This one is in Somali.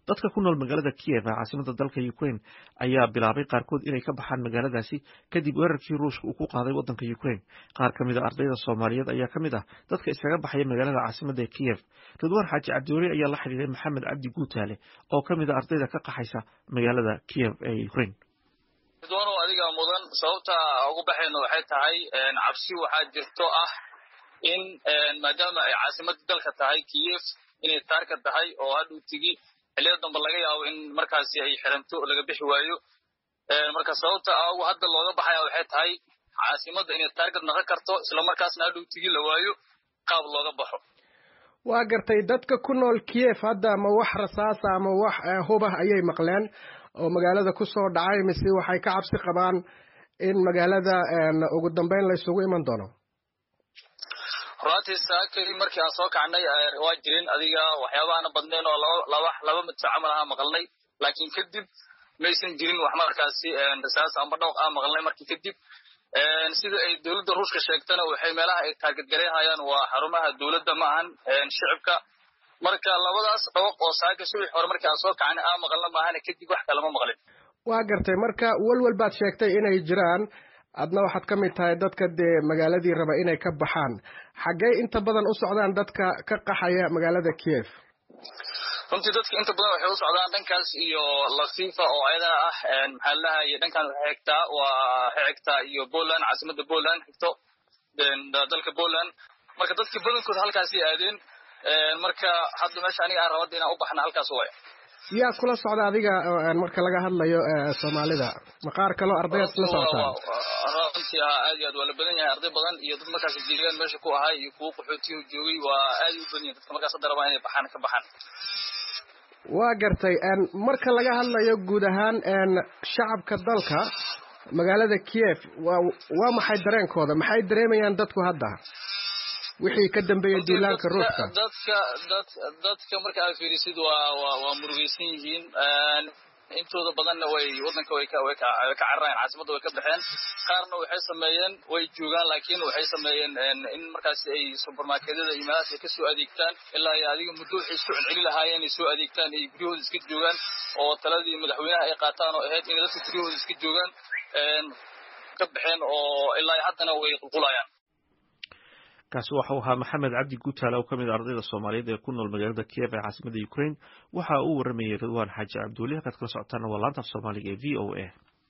dadka ku nool magaalada Kiev ee caasimadda dalka Ukraine ayaa bilaabay qaarkood inay ka baxaan magaaladaasi kadib weerarkii Ruushka uu ku qaaday waddanka Ukraine qaar ka mid a ardayda Soomaaliyeed ayaa ka mid ah dadka iskaga baxaya magaalada caasimadda ee Kiev Ridwaan Xaaji Cabdiweli ayaa la xiriiray Maxamed Cabdi Guutaale oo ka mid ah ardayda ka qaxaysa magaalada Kiev ee Ukraine ridwaanow adiga mudan sababta ugu baxayno waxay tahay cabsi waxaa jirto ah in maadaama ay caasimadda dalka tahay Kiev inay taarka tahay oo hadhuu tigi xilliyada dambe laga yaabo in markaasi ay xiranto oo laga bixi waayo marka sababta ugu hadda looga baxaya waxay tahay caasimadda inay taargad naqon karto isla markaasna hadhuu tigi la waayo qaab looga baxo waa gartay dadka ku nool Kiev hadda ma wax rasaasa ama wax hubah ayay maqleen oo magaalada ku soo dhacay mise waxay ka cabsi qabaan in magaalada ugu dambeyn la isugu iman doono runtii saakay markii aan soo kacnay waa jirin adiga waxyaabahaana badnayn oo laba laba midso camal aha maqalnay laakiin kadib maysan jirin wax markaasi rasaas amba dhawq ah maqalnay markii kadib sida ay dowladda ruushka sheegtana waxay meelaha ay taargadgareehayaan waa xarumaha dowladda ma ahan shicibka marka labadaas dhawaq oo saaka subax hore markii aan soo kacnay aan maqalna maahane kadib wax kalama maqlin waa gartay marka walwal baad sheegtay inay jiraan adna waxaad ka mid tahay dadka dee magaaladii raba inay ka baxaan xaggee inta badan u socdaan dadka ka qaxaya magaalada Kiev runtii dadka inta badan waxay u socdaan dhankaas iyo Lviva oo ayadana ah maxaa la dhahaye dhankan waxay xigtaa waa waxay xigtaa iyo Poland caasimadda Poland xigto dalka Poland marka dadka badankooda halkaasay aadeen marka hadda meesha aniga aan rabada inaan u baxna halkaas waay yaa kula socda adiga marka laga hadlayo soomaalida ma qaar kaloo ardayaad kula socotaan runtii haa aad iyo aad waa la badan yahay arday badan iyo dad markaas deegaan meesha ku ahay iyo kuwo qaxootiyo joogay waa aad u badan yahay dadka markaas hadda rabaa inay baxaan ka baxaan waa gartay marka laga hadlayo guud ahaan shacabka dalka magaalada Kiev waa waa maxay dareenkooda maxay dareemayaan dadku hadda wixii ka dambeeyay duulaanka ruushka dadka dad dadka marka aad fiirisid waa waa waa murugaysan yihiin intooda badanna way wadanka way ka way ka way ka cararayaan caasimadda way ka baxeen qaarna waxay sameeyeen way joogaan laakiin waxay sameeyeen in markaas ay supermarketyada iyo meelahaas ay ka soo adeegtaan ilaa ay adiga muddo waxay isku celceli lahaayeen inay soo adeegtaan ay guryahooda iska joogaan oo taladii madaxweynaha ay qaataan oo ahayd inay dadka guryahooda iska joogaan ka baxeen oo ilaa haddana way qulqulayaan kaasi waxau ahaa maxamed cabdi guutaale oo ka mid a ardayda soomaaliyeed ee ku nool magaalada kiev ee caasimadda ukraine waxa uu waramayay ridwaan xaaji cabdiweli halkaad kala socotaana waa laanta af soomaaliga ee v o a